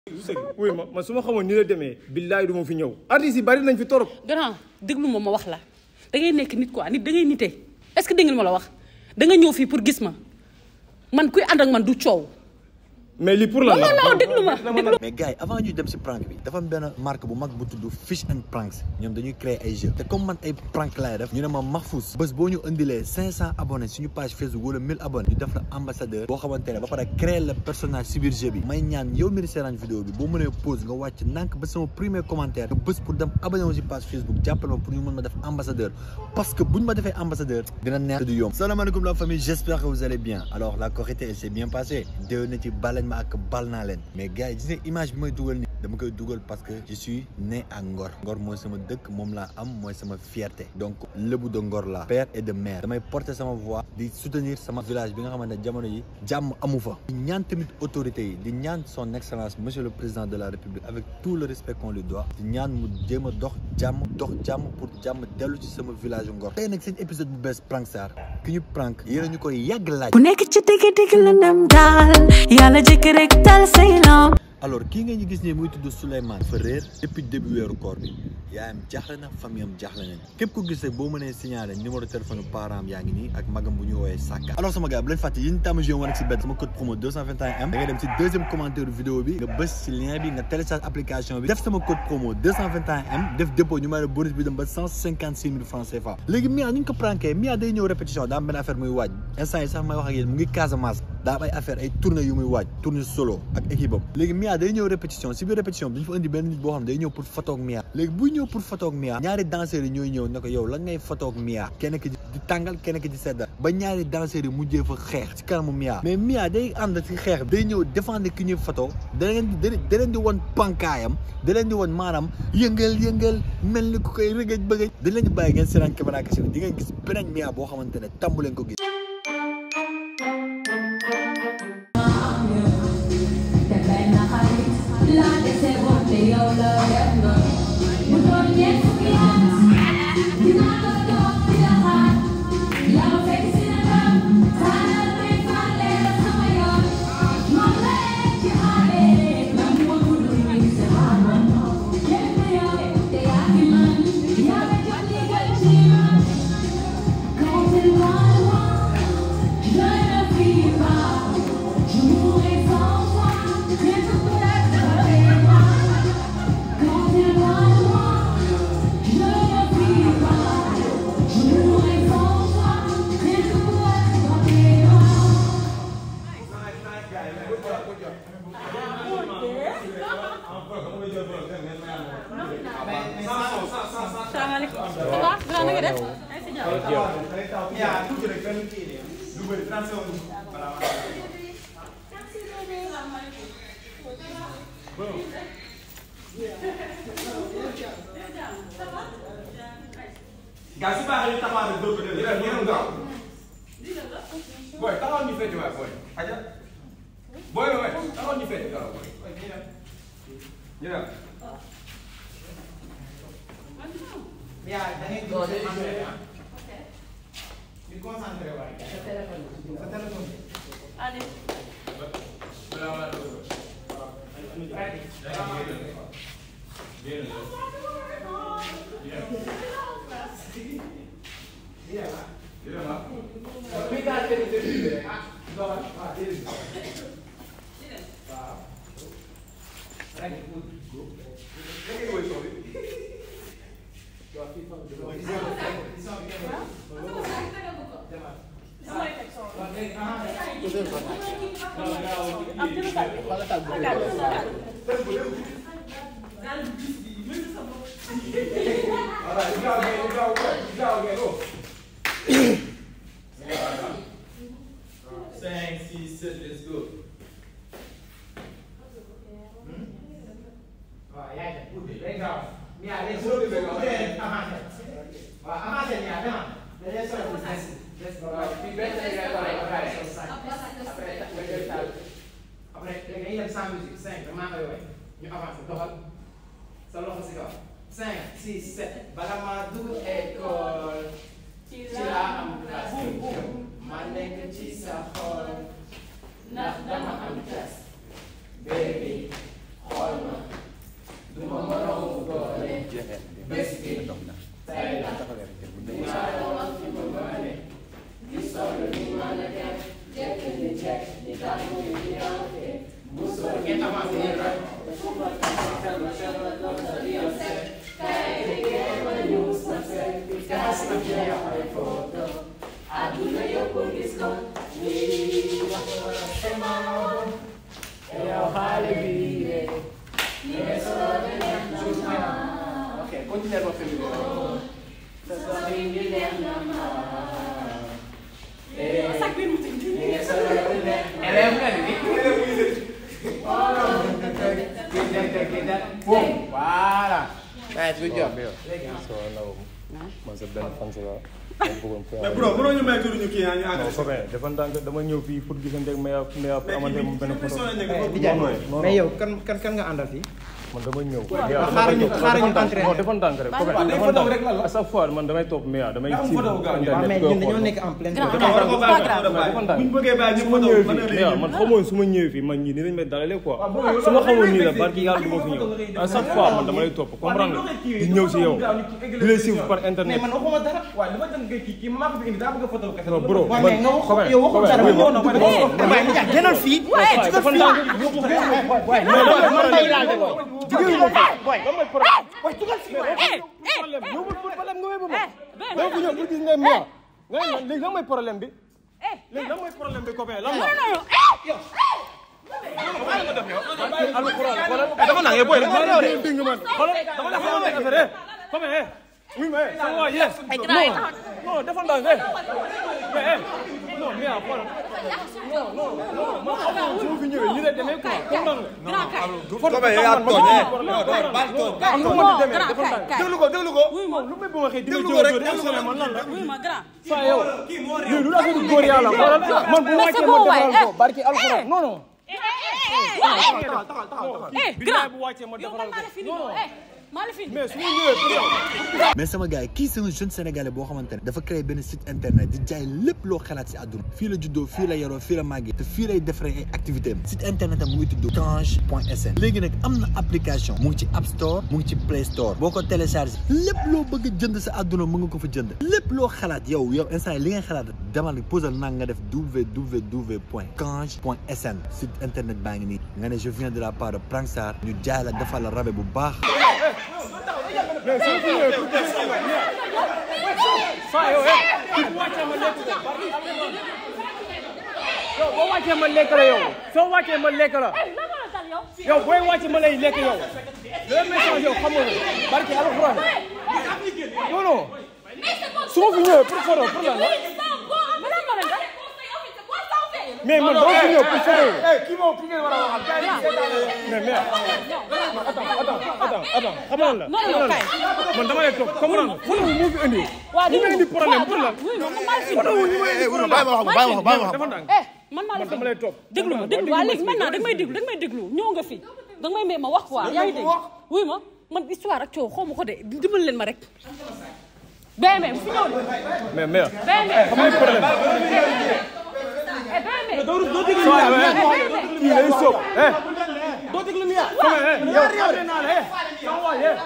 wuy ma man su ma xamoon ni la demee billaay du ma fi ñëw artistes yi bari nañ fi torop grand déglu ma ma wax la da ngay nekk nit quoi nit da ngay nite est-ce que dégg nga ma la wax da nga ñëw fii pour gis ma man kuy ànd ak man du coow. mais lii pour la non non déglu ma déglu mais gars yi avant ñuy dem si prank bi dafa am benn marque bu mag bu tudd Fish and Pranks ñoom dañuy créer ay jeux te comme man ay prank laay def ñu ne ma Mahfous bés boo ñu indilee 500 abonnés suñu page Facebook wala 1000 abonnés ñu def la ambassadeur boo xamante ne ba pare créer le personnage si biir jeu bi may ñaan yow mi di seetaan vidéo bi boo mënee pause nga wàcc ndànk ba sama premier commentaire nga bés pour dem abonné wu si page Facebook jàppale ma pour ñu mën ma def ambassadeur parce que buñ ma defee ambassadeur dina neex du yomb salaamaaleykum la famille j'espère que vous allez bien alors la Korité elle s'est bien passée déwénati balañ ma ak bal naa leen mais gars yi gis nga image bi may dugal ni dama koy dugal parce que je suis né à Ngor Ngor mooy sama dëkk moom laa am mooy sama fierté donc lébu de Ngor la père et de mère damay porter sama voix di soutenir sama village bi nga xamante ne jamono yi jàmm amu fa di ñaan tamit autorités yi di ñaan son excellence monsieur le président de la république avec tout le respect qu'on lui doit di ñaan mu jéem a dox jàmm dox jàmm pour jàmm dellu ci sama village Ngor tey nag seen épisode bu bees prank star ki ñu prank yéen a ñu koy yàgg laaj ku nekk ci digg digg la ndam daal yàlla jëkk rek tal say lam alors kii nga ñu gis nii muy tudd Souleymane fa réer depuis début weeru koor bi yaayam jaaxle na famille am jaaxle nañ képp ko gis rek boo mënee signaler numéro téléphone parent am yaa ngi nii ak magam bu ñu woowee Saka alors sama gars bu leen fàtte yéen tàmm joué woon ak si benn sama code promo 221M da ngay dem si deuxième commentaire vidéo bi nga bës si lien bi nga télécharge application bi def sama code promo 221M def dépôt ñu may la bonus bi dem ba 156 000 francs CFA léegi Mia ni ñu ko pranké Mia day ñëw répétition daa am benn affaire muy waaj instant yi sax may wax ak yéen mu ngi Casamance daa am ay affaire ay tournée yu muy waaj tournée solo ak équipe am léegi Mia day ñëw répétition si biir répétition bi dañu fa indi benn nit boo xam ne day ñëw pour photo ak Mia léegi buy ñëw pour photo ak Mia ñaari danseurs yi ñooy ñëw ne ko yow lan ngay photo ak Mia kenn ki di tàngal kenn ki di seddal ba ñaari danseurs yi mujjee fa xeex ci kanamu Mia mais Mia day ànd ci xeex day ñëw défendre ki ñuy photo da leen di da leen di won pankaayam da leen di won maanaam yëngal yëngal mel ni ku koy rëgëj bëggëj da leen di bàyyi ngeen seetaan caméra kese di ngeen gis beneen Mia boo xamante ne tàmbu leen ko gis salaamaaleykum. ça va grand na nga def. gaa si baaxee ñu taxawaat rek dóor ko déglu yéen a gaaw booy taxawal ñu fecc waay booy aja booy la waay taxawal ñu fecc gaaw booy ñu dem ñu dem. yaa da ngay concentré ah. di concentré waay. sa téléphone sa téléphone. allez. Cinq, six, sept, let's go. waaw yaa ngi dem day gaaw Mia léegi soo bëggee avancé waaw avancé Mia demal dañuy soxla des des waaw fii benn day ngay pare ba pare après nga jël taal après léegi dañuy dem sans musique cinq damaa koy woy ñu avancé doxal sa loxo si kaw cinq six sept bala maa dugg école ci laa am classe ma nekk ci sa xol ndax dama am classe baby Ok, continuez votre vidéo. Élève nga ni. Boom. Voilà. Nice, good job. man sa benn fan si la ma bëggoon fi mais bro mënoo ñu may tuuti ñu kii yaa ñu non agressé. copain dafa ndànk dama ñëw fii pour gisante ak Meya Meya pour amante moom benn photo Dijay, non non mais yow kan kan kan nga àndal fii? man dama ñëw xaaral ñu- xaaral ñu entraîné. non dafa ndànk rek copain day dafa photo ndànk rek la la. à chaque fois man damay topp Meya damay Daa am suivre photo bu gaaw. waaw mais internet ñun dañoo nekk en pleine Grand. non war ko bàyyi Grand. war ko bàyyi. dafa ndànk bu ñu bëggee bàyyi su ñu ma photo ñëwee mën na fii leen Meya man xamoon su ma ñëwee fii man ñii ni lañ may dalalee quoi bro, yow su ma lan xamoon ngay nii la fekk barki yàlla du ma fi ñëw à chaque fois man dama lay topp comprendre nga di ñëw si yow di lay suivre par mais internet man waxuma dara waaye dafa dem kii kii maa ko fi indi daa bëgg a photo kese. non bro waaw mais nga wax copain, yow waxul copain, dara oui, ñëw na oui, ko oui, de. waaye Dijay génnal fii. dafa ndànk waaye mais lan mooy man problème may laal de booy. jigéen ñi Boy. lan mooy problème Boy, dugal fii waay. problème yow bu problème nga wébu ma dama fi ñëw pour gis nga Meya nga ne man léegi lan mooy problème bi léegi lan mooy problème bi copain lan la alxuraan xoolal dafa naan yow booy dafa naan yow de. dégg nga man xoolal dama la xamal benn affaire copain eh oui mais sama waa yes non non dafa ndànk eh mais eh non Meya xoolal non non non man xamoon su ma fi ñëwee nii lay demee quoi comprendre nga copain yow yaa tooñ eh non doo baal tooñ am na ma di demee dafa grand ndànk kay déglu ko déglu ko. wuy ma lu may bu ma xëy di ma Déglu ko jóor rek, jóor déglu ko man lan la wuy ma grand saa yow lii lu la fi góor yàlla xoolal man bu ma wàccee ma defaral ko barki alxuraan non non eh billaay grand bu wàccee ma yow defaral man maa la ko fi non non eh maa la fi mais su ma ñëwee pour yow mais sama gars yi kii c'est un jeune sénégalais boo xamante ne dafa créé benn site internet di jaay lépp loo xalaat si àdduna fii la juddoo fii la yaroo fii la màggee te fii lay defaree ay activité am site internet am mu ngi tudd tange point sn léegi nag am na application mu ngi ci app store mu ngi ci play store boo ko téléchargé lépp loo bëgg a jënd sa àdduna mu nga ko fa jënd lépp loo xalaat yow yow instant li ngay xalaat demal posal nang nga def www point kange point sn site internet baa ngi nii nga ne je viens de la part de Prank Star ñu jaay la defal la rabe bu baax mais su ma fi ñëwee pour def saa yow eh kii bu wàccee ma lekk ko barki yow boo wàccee ma lekk la yow soo wàccee ma lekk la yow booy wàccee ma lay lekk yow le message yow xamoo ko barki alxuraan non non su ma fi ñëwee pour photo pour lan la mais man dama fi ñëw pour photo kii moom ki ngeen war a waxal. mais mais attends attends attends attends xamal la non non kay man dama lay toog comprendre nga photo wu moo fi indi waa ñu may indi problème pour lan wuy ma man maa la fi photo wu ñu may indi problème bàyyi ma wax bàyyi ma wax bàyyi ma wax dafa ndànk eh man maa la man fi dama lay topp déglu ma déglu waa léegi maintenant danga may déglu danga may déglu ñëw nga fi danga may may ma wax quoi yaa ngi dégg wuy ma man histoire ak coow xaw ma ko de dimbal leen ma rek BM bu fi ñëw de mais mais BM xam nga problème eh BM doo déglu Mia kii lay sóob eh doo déglu Mia comme eh yow xam naa la eh sama waay eh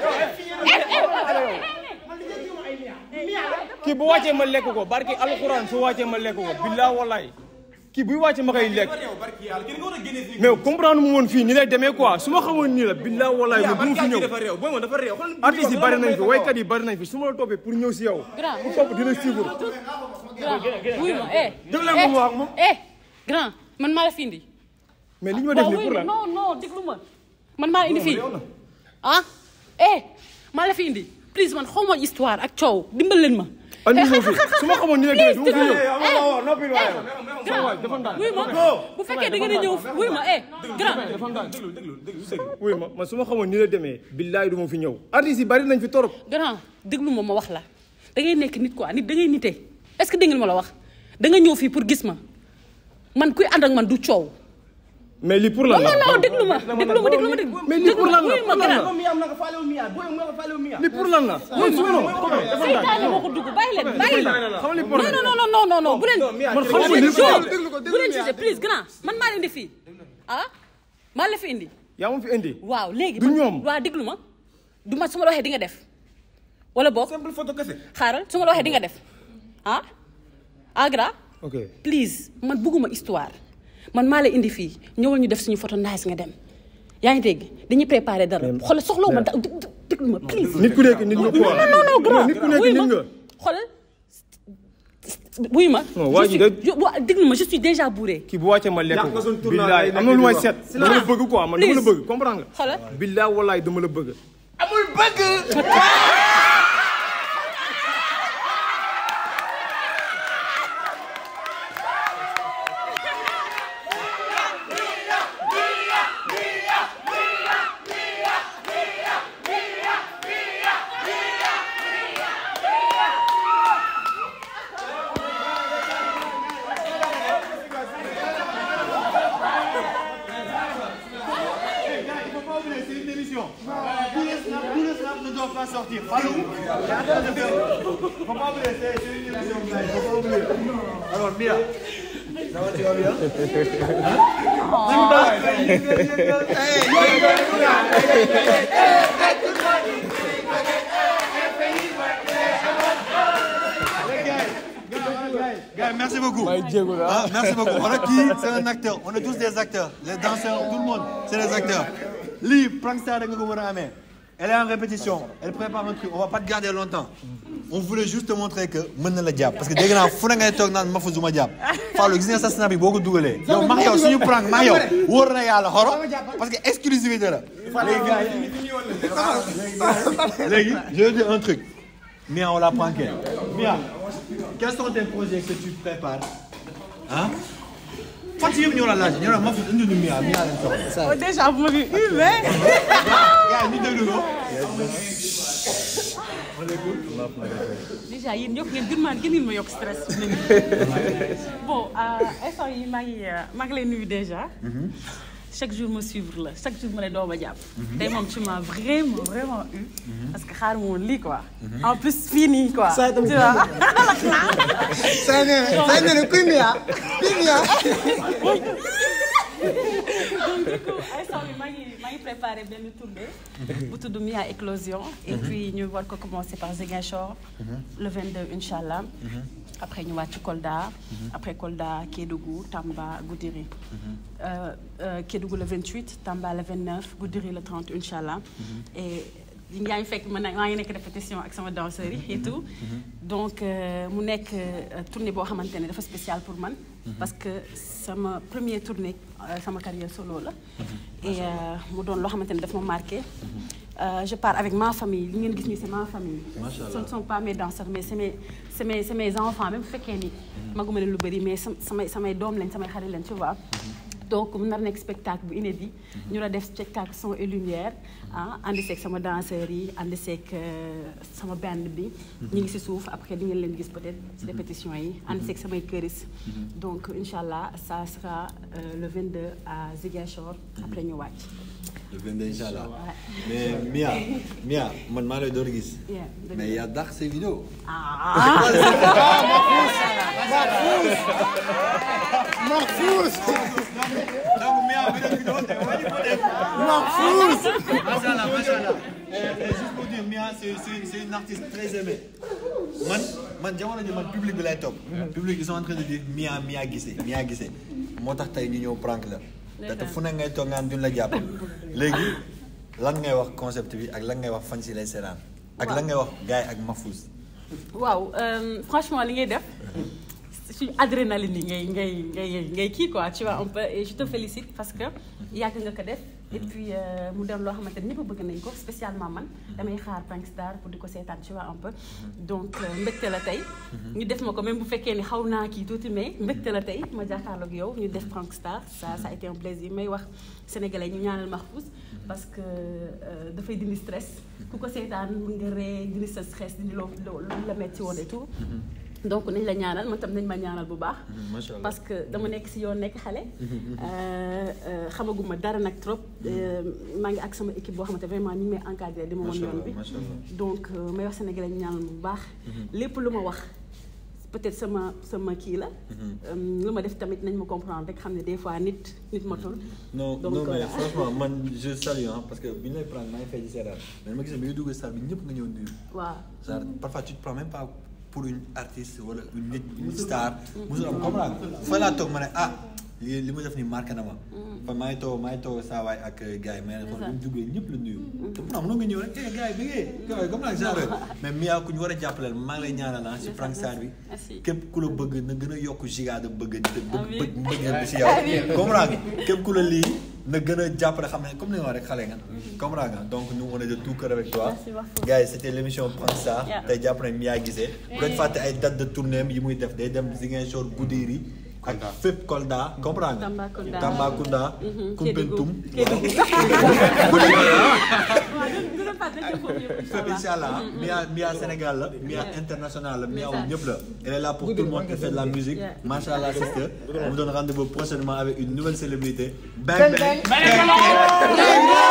kii bu wàccee ma lekk ko barki alxuraan su wàccee ma lekk ko billaa wallaay kii buy wàccee ma koy lekk mais comprendre mu woon fii ni lay demee quoi su ma xamoon nii la billaa wallaay ma du ma fi ñëw dafa réew booy moom dafa réew. xool artistes yi bari nañ fi waykat yi bari nañ fi su ma la toppee pour ñëw si yow Grand. pour topp dina suivre grand wuy ma eh Déglu leen ko mu wax moom. eh grand man maa la fi indi mais li ñu ma def waaw nii wuy pour ma lan non non déglu ma man maa la indi fii ah eh maa la fi indi please man xaw ma histoire ak coow dimbal leen ma andi Eh, ma fi xar- xar- su ma xamoon ni la demee du ma fi ñëw Eh, noppi waaye grand dafa ndànk wuy ma bu fekkee da ngeen a ñëw wuy ma eh grand dafa ndànk wuy ma man su ma xamoon ni la demee billaay du ma fi ñëw artistes yi bari nañ fi torop grand déglu ma ma wax la da ngay nekk nit quoi nit da ngay nite est-ce que dégg ngeen ma la wax da nga ñëw fii pour gis ma man kuy ànd ak man du coow mais lii pour lan non la non déglu ma déglu ma déglu ma déglu mais lii pour lan la wuy ma pour lan la grand Mia am na nga faale wu Mia booy nga faale wu Mia. lii pour lan la man su ma non dafa ndànk seytaane moo ko dugg bàyyi leen bàyyi leen xam nga li non problème non non non non non bu leen man xam nga bu li leen problème jugé bu leen jugé please grand man maa leen indi fii ah maa la fi indi yaa ma fi indi waaw léegi Du man- ñoom. waaw déglu ma du ma su ma la waxee di nga def wala boog simple photo kese. xaaral su ma la waxee di nga def ah ah grand ok please man bëgguma histoire man maa la indi fii ñëwal ñu def suñu photo nice nga dem yaa ngi dégg dañuy préparer dara xoolal soxlawu ma da déglu ma please nit ku nekk nit nga quoi non non grand nit ku nekk wuy nit ma nga xoolal wuy ma Non, waa je ji suis de- je- waa- déglu ma je suis déjà bourré kii bu wàccee ma lekk Yàq nga suñu ko tournoi billaay day am na lu may nekk set di dama la bëgg quoi man dama la Please. bëgg comprendre nga xoolal billaay wallaay dama la bëgg amul bëgg. Il faut pas oublier, c'est une émission. Tous les snaps, tous les snaps ne doivent pas sortir. Fallou, arrête de faire. Il faut pas oublier, c'est c'est une émission. gars, Il faut pas oublier. Alors, Mia. Ça va, tu vas bien Gars, merci beaucoup. Ah, merci beaucoup. On a qui C'est un acteur. On est tous des acteurs. Les danseurs, tout le monde, c'est des acteurs. Lee, Prankster, da nga ko war a amee. Elle est en répétition. Elle prépare un truc. On va pas te garder longtemps. On voulait juste te montrer que mën na la jàpp parce que dégg naa fu ne ngay toog naan ma fa du ma jàpp. Fallou gis nga sa snap bi boo ko dugalee. yow max yow suñu prank max yow wóor na yàlla xoro parce que exclusivité la. léegi gars yi léegi je vais dire un truc. Mia on la pranké. Mia quels sont tes projets que tu prépares ah. fan si yëpp ñoo la laaj ñoo la ma fi indi nu Mia Mia leen soxla. déjà bu ma fi hué gars yi ñu déglu ko. déjà yéen yokk ngeen gën maa gën ngeen ma yokk stress fi mu ne nii. bon instant yi maa ngi maa ngi lay nuyu déjà. chaque jour ma suivre la chaque jour ma ne doo ma jàpp. tey moom tu m'as vraiment vraiment eu. parce que xaar ma woon lii quoi. en plus fii nii quoi. tu vois. Say nee na say nee na kuy Mia kuy Mia. donc du coup instant bi maa ngi maa ngi préparé benn tournée. bu tudd Mia Éclosion. et puis ñu war ko commencer par Ziguinchor. le 22 incha allah. après ñu wàcc Kolda. après Kolda Kédougou Tamba Goudiri. Euh, euh, Kédougou le 28 Tamba le 29 Goudiri le 30 incha allah. et yaa ngi fekk man maa ngi nekk répétition ak sama danseurs yi et tout. donc euh, mu nekk euh, tournée boo xamante ne dafa spécial pour man. parce que sama première tournée euh, sama carrière solo la. et euh, mu doon loo xamante ne daf ma marqué. Euh, je pars avec ma famille li ngeen gis nii c'est ma famille. ce ne sont pas mes danseurs mais c'est mes c'est mes c'est mes enfants même bu fekkee ni. maguma leen lu bëri mais sam samay samay doom lañ samay xarit lañ tu vois. donc mu nar nekk spectacle bu inédit. ñu la def spectacle son et lumière. ah ànd seeg sama danseurs yi ànd seeg sama band bi. ñu ngi si suuf après di ngeen leen gis peut-être ci répétition yi ànd seeg samay këris. donc incha allah ça sera euh, le 22 à Ziguinchor. après ñu wàcc. le 22 incha allah mais Mia Mia man maa lay door gis. Yeah, dëgg mais yaa dàq ses vidéos. donc Mia bi def vidéo te wàññi ko def. macha allah macha allah. et juste pour dire Mia c'est c'est c'est une artiste très aimée. man man jamono ji man public bi lay topp. public ils sont en train de dire Mia Mia Guissé Mia Guissé moo tax tey ñu ñëw prank la. te te fu ne ngay toog ngaan duñ la jàpp. léegi lan ngay wax concept bi ak lan ngay wax fan si lay seetaan. ak lan ngay wax gars yi ak Mahfouz. waaw euh, franchement li ngay def suñu adrénaline yi ngay ngay ngay ngay kii quoi tu vois un peu et je te félicite parce que yàgg nga ko def et puis euh, mu dem loo xamante ne ñëpp bëgg nañ ko spécialement man damay xaar Prank Star pour di ko seetaan tu vois un peu donc euh, mbégte la tey ñu def ma ko même bu fekkee ni xaw naa kii tuuti mais mbégte la tey ma jàkkaarloog yow ñu def Prank Star ça ça a été un plaisir may wax sénégalais ñu ñaanal Mahfouz parce que euh, dafay dindi stress ku ko seetaan mun nga ree dindi sa stress dindi loo loo lu la metti woon et tout donc nañ la ñaanal man tam nañ ma ñaanal bu baax macha allah parce que dama nekk si yoon nekk xale xamaguma dara nag trop maa ngi ak sama équipe boo xamante vraiment ñu ngi may encadré di ma woon yoon bi macha allah. donc euh, may wax sénégalais ñu ñaanal bu baax lépp lu ma wax peut-être sama sama kii la Euh, lu ma def tamit nañ ma comprendre rek xam ne des fois nit nit matul non Donc, non mais voilà. franchement man je salue hein, parce que bi ñu lay prendre maa ngi fay di seetaan mais ma gis ne bi nga dugg salle bi ñëpp nga ñëw nuyu. waaw genre parfois tu te prends même pas pour une artiste wala une nit une star. musul am comprendre fa laa toog ma ne ah li li mu def nii marqué na ma. kon maa ngi toog maa ngi toog saa waay ak gars yi mais nag xool bi mu duggee ñëpp la nuyu. te pourtant mënoo nga ñëw rek eh gars yi bëggee gars yi comme nag genre mais Mia ku ñu war a jàppaleel maa ngi lay ñaanal ah si Frank Sarr bi. Merci. képp ku la bëgg na gën a yokk giga de bëgg te Amiin. bëgg bëgg bi si yow. comprends nga képp ku la lii na gën a jàppale xam ne comme ni nga wax rek xale nga. comprends nga donc nous on est de tout cœur avec toi. Merci beaucoup. gars yi c'était l'émission Frank Sarr Yeah. tey jàpp nañ Mia Guissé bu leen fàtte ay date de tournée yi muy def day dem Ziguinchor Goudiri ak fépp Kolda comprends nga Tambacounda. Tambacounda Mhm, Koumpentoum Kédougou. waaw du du fàtte nañ ko foofu yëpp incha fépp allah. incha allah Mia Mia Sénégal la Mia international la Mia wu ñëpp la elle est là pour tout le monde elle fait de la musique Yeah. macha allah sister on vous donne rendez-vous prochainement avec une nouvelle célébrité bang bang, bang, bang.